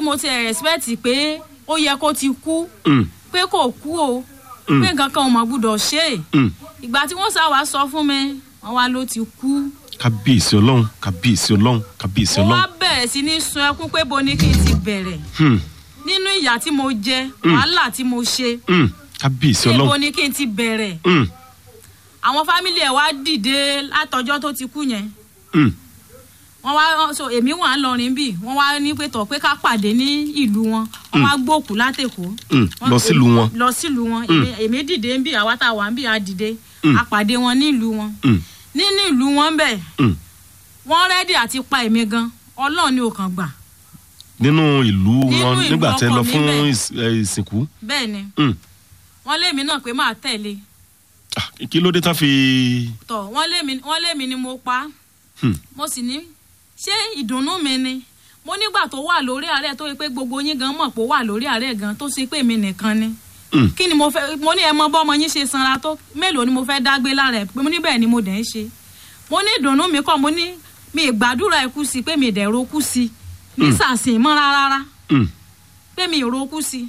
mo ti expect pé ó yẹ kó ti kú Mm, pé kò kú o Mm. pé nǹkan kan ò mọ̀ gbúdọ̀ ṣe é mm. ìgbà tí wọ́n sá wa sọ fún mi wọ́n wá ló ti kú kábíyèsí ọlọ́run kábíyèsí ọlọ́run kábíyèsí mo wá ọlọ́run. bẹ̀rẹ̀ sí ní sun ẹkún pé bo ni kí n ti bẹ̀rẹ̀ Hmm, nínú ìyà tí mo jẹ wàhálà tí mo ṣe hmm, kábíyèsí pé bo ọlọ́run. ni kí n ti bẹ̀rẹ̀ Hmm, àwọn fámìlì ẹ̀ wá dìde látọjọ́ tó ti kú yẹn hmm, wọ́n wá so èmi wà ń lọrin bì wọ́n wá ní pé tọ̀ pé ká pàdé ní ìlú wọn wọ́n wá gbòkú látẹ̀kọ́ hmm. lọ sílùú wọn. lọ sílùú wọn èmi- èmi dìde ń bì àwa tá a wà ń bì á dìde a pàdé wọn nílùú wọn Hmm, nínú ìlú wọn bẹ̀ hmm. wọ́n rẹ́dì àti pa èmi gan ọlọ́run ni ò kàn gbà nínú ìlú Nínú wọn ìlú nígbà tẹ ọkọ lọ mi fún bẹ́ẹ̀. ìs- ẹ, ìsìnkú. bẹ́ẹ̀ ni Hmm. wọ́n lémi náà pé máa tẹ̀lé Ah, kí ló dé tán fi. tọ̀ wọ́n lémi wọ́n lémi ni mo pa Hmm, mo sì ní ṣé ìdùnnú mi ni mo nígbà tó wà lórí àárẹ̀ tó yẹ pé gbogbo yín gan mọ̀ pé ó wà lórí àárẹ̀ gan tó ṣe pé mi nìkan ni hmm, kí ni mo fẹ́ mo ní ẹ mọ bọ́mọ yín ṣe sanra tó mélòó ni mo fẹ́ dágbé lára ẹ̀ pé mo ní bẹ́ẹ̀ ni mo dẹ̀ ń ṣe mo ní ìdùnnú mi kọ́ mo ní mi ì gbàdúrà ikú sí pé mi ì dẹ̀ roku sí ní sàsìn mọ́ rárá hmm. pé mi ì roku sí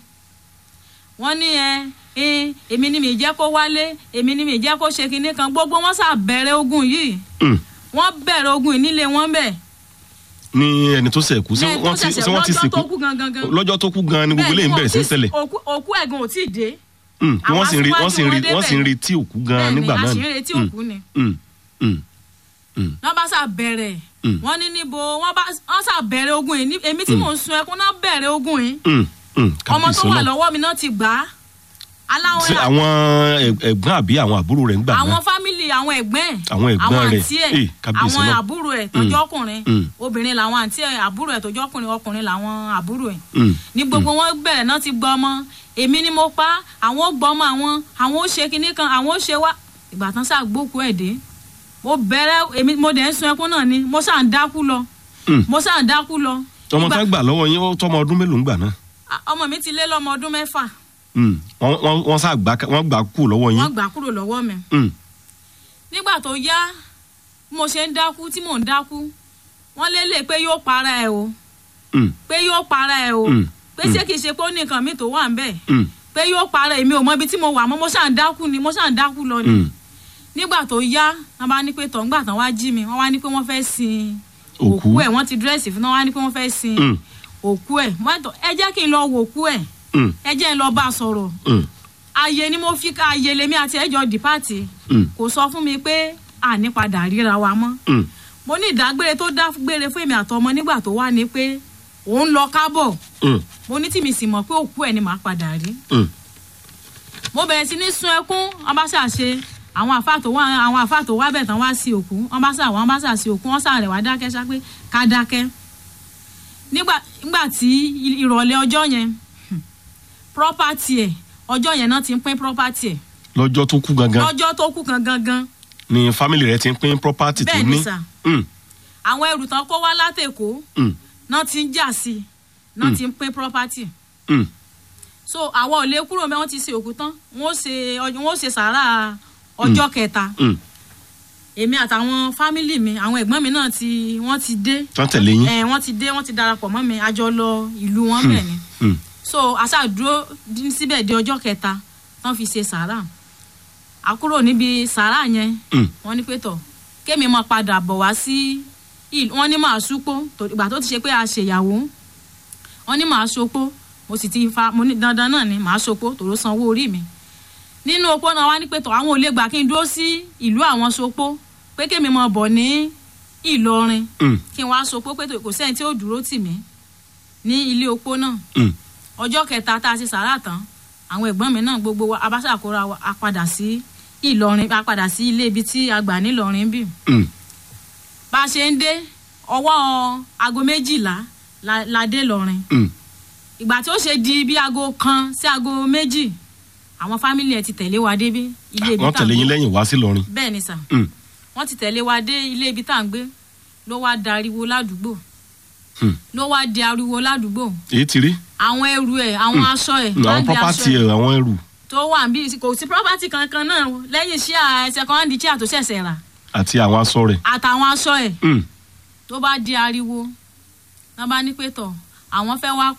wọ́n ní ẹ ẹ èmi ni mi ì jẹ́ kó wálé èmi ni mi ì jẹ́ kó ṣe kinní kan gbogbo wọn sà bẹ̀rẹ̀ ogun yìí Hmm. wọ́n bẹ̀rẹ̀ ogun yìí nílé wọn bẹ̀ ní ẹni tó ṣẹ̀kú sí Lẹ́yìn wọ́n tó ti ṣẹ̀ṣẹ̀ sí wọ́n ti lọ́jọ́ sìnkú tó kú gangan gan. lọ́jọ́ tó kú gan ni gbogbo Bẹ́ẹ̀ eléyìí ń wọn bẹ̀rẹ̀ sí ò ń tí- ṣẹlẹ̀ òkú òkú ẹ̀gàn ò tí ì dé Hmm, kí wọ́n sì ń rí wọ́n sì ń rí Àwọn wọ́n sì ń aṣíwájú retí òkú gan bẹ́ẹ̀ ni nígbà náà àṣírí retí Hmm, òkú ni hmm, hmm, hmm. wọ́n bá sà bẹ̀rẹ̀ Mm. wọ́n ní níbo wọ́n bá wọ́n sà bẹ̀rẹ̀ ogun yìí ní- èmi tí mò ń sun ẹkún náà bẹ̀rẹ̀ ogun yìí Hmm, hmm. ọmọ tó kábíyèsí wà ọlọ́run. lọ́wọ́ mi náà ti gbà á aláwọ̀ Ṣé àwọn ẹ̀- ẹ̀gbọ́n àbí àwọn àbúrò rẹ̀ ń gbà àwọn náà fámìlì àwọn ẹ̀gbọ́n ẹ̀ Àwọn ẹ̀gbọ́n rẹ̀. àǹtí Eh, ẹ̀ kábíyèsí àwọn náà. àbúrò ẹ̀ tọ́jọ́ ọkùnrin Mm. obìnrin làwọn àǹtí ẹ̀ àbúrò ẹ̀ tọ́jọ́ ọkùnrin ọkùnrin làwọn àbúrò ẹ̀ Hmm, ní gbogbo wọn bẹ̀rẹ̀ náà ti gbọ́ ọmọ èmi ni mo pa àwọn ó gbọ́ ọmọ àwọn àwọn ó ṣe kinní kan àwọn ó ṣe wá ìgbà tán sáà gbókù ẹ̀ dé mo bẹ̀rẹ̀ èmi mo dẹ̀ ń sun ẹkún náà ni mo sáà ń dákú lọ hmm. mo sáà ń dákú lọ ọmọ Ìgbà- tá gbà lọ́wọ́ yín ó tọ́mọ ọdún mélòó ń gbà náà a- ọmọ mi ti lé lọ́mọ ọdún mẹ́fà Hmm, wọ́n wọ́n- wọ́n sá gbà wọ́n gbà kú lọ́wọ́ yín wọ́n gbà kúrò lọ́wọ́ mi Hmm, nígbà tó yá bí mo ṣe ń dákú tí mò ń dákú wọ́n lélẹ̀ pé yóò para ẹ̀ o hmm, pé yóò para ẹ̀ o Mm. pé ṣé kìí ṣe pé ó ní nǹkan mi tó wà ń bẹ̀ hmm, pé yóò para èmi ò mọ ibi tí mo wà mọ́ mo ṣáà ń dákú ni mo ṣáà ń dákú lọ ni hmm. nígbà tó yá wọ́n bá ní pé tọ̀ ńgbà tán wá jí mi wọ́n wá ní pé wọ́n fẹ́ sin Òkú. òkú ẹ̀ wọ́n ti dírẹ́sì fún wọn wá ní pé wọ́n fẹ́ sin Hmm, òkú ẹ̀ wọ́n tọ̀ ẹ jẹ́ kí n lọ wo òkú ẹ̀ hmm, ẹ jẹ́ n lọ bá a sọ̀rọ̀ hmm, ààyè ni mo fi ká ààyè lèmi àti ẹjọ́ dìpáàtì hmm, kò sọ fún mi pé àní padà ríra wa mọ́ hmm. mo ní ìdágbére tó dágbére fún èmi àtọmọ nígbà tó wà ní pé òun lọ kábọ̀ Hmm, mo ní tí mi sì mọ̀ pé òkú ẹ̀ ni màá padà rí hmm. mo bẹ̀rẹ̀ sí ní sun ẹkún wọ́n bá ṣà ṣe àwọn àfa tó wá àwọn àfa tó wá bẹ̀ tán wá sí òkú wọ́n bá ṣà wọ́n bá ṣà sí òkú wọ́n ṣà rẹ̀ wá dákẹ́ ṣá pé ká dákẹ́ nígbà nígbà tí ìrọ̀lẹ́ ọjọ́ yẹn hmm, property ẹ̀ ọjọ́ yẹn náà ti ń pín property ẹ̀ lọ́jọ́ tó kú gangan lọ́jọ́ tó kú kan gangan ni fámìlì rẹ̀ ti ń pín property tó bẹ́ẹ̀ ní ni sà Hmm, àwọn ẹrù tán kó wá látẹ̀kọ́ hmm, náà ti ń jà sí i náà ti ń pín property hmm. so àwọn ò lè kúrò mẹ́ wọ́n ti ṣe òkú tán wọ́n ó ṣe ọjọ́- wọ́n ó ṣe sàárà ọjọ́ kẹta Hmm. èmi àtàwọn fámìlì mi àwọn ẹ̀gbọ́n mi náà ti wọ́n ti dé tán tẹ̀lé yín ẹ̀ wọ́n ti dé wọ́n ti darapọ̀ mọ́ mi àjọ lọ ìlú wọn bẹ̀ ni Hmm, so aṣáàdúró dín síbẹ̀ di ọjọ́ kẹta tán fi ṣe sàárà àkúrò níbi sàárà yẹn hmm. wọ́n ní pé tọ̀ kémi máa padà bọ̀ wá sí ìlú wọ́n ní màá súpó tó- ìgbà tó ti ṣe pé a ṣèyàwó wọ́n ní màá sopó mo sì ti fa mo ní dandan náà ni màá sopó tòró sanwó orí mi nínú opó náà wá ní pé tọ̀ àwọn ò lè gbà kí n dúró sí ìlú àwọn sopó pé kémi máa bọ̀ ní Ìlọrin Hmm, kí n wá sopó pé kò sẹ́ni tí ó dúró tì mí ní ilé opó náà hmm. ọjọ́ kẹta tá a ṣe sàrà tán àwọn ẹ̀gbọ́n mi náà gbogbo wa abáṣàkóra wa a padà sí Ìlọrin a padà sí ilé ibi tí a gbà nílọrin bí Hmm. bá a ṣe ń dé ọwọ́ aago méjìlá la, la dé lọrin Hmm. ìgbà tí ó ṣe di bí aago kan sí aago méjì àwọn fámìlì ẹ̀ ti tẹ̀lé wa débí ilé ibi wọ́n tá à ń tẹ̀lé yín gbé lẹ́yìn wá sí lọrin bẹ́ẹ̀ ni sà Hmm, wọ́n ti tẹ̀lé wa dé ilé ibi tá à ń gbé ló wá dariwo ládùúgbò hmm. ló wá di ariwo ládùúgbò èyí ti rí àwọn ẹrù ẹ̀ àwọn aṣọ ẹ̀ Hmm, àwọn báàgì aṣọ property ẹ̀ ẹ̀ àwọn ẹrù tó wà bí kò sí property kankan náà lẹ́yìn iṣẹ́ second chair tó ṣẹ̀ṣẹ̀ rà àti àwọn aṣọ rẹ̀ àtàwọn aṣọ ẹ̀ Hmm, tó bá di ariwo wọ́n bá ní pé tọ̀ àwọn fẹ́ wá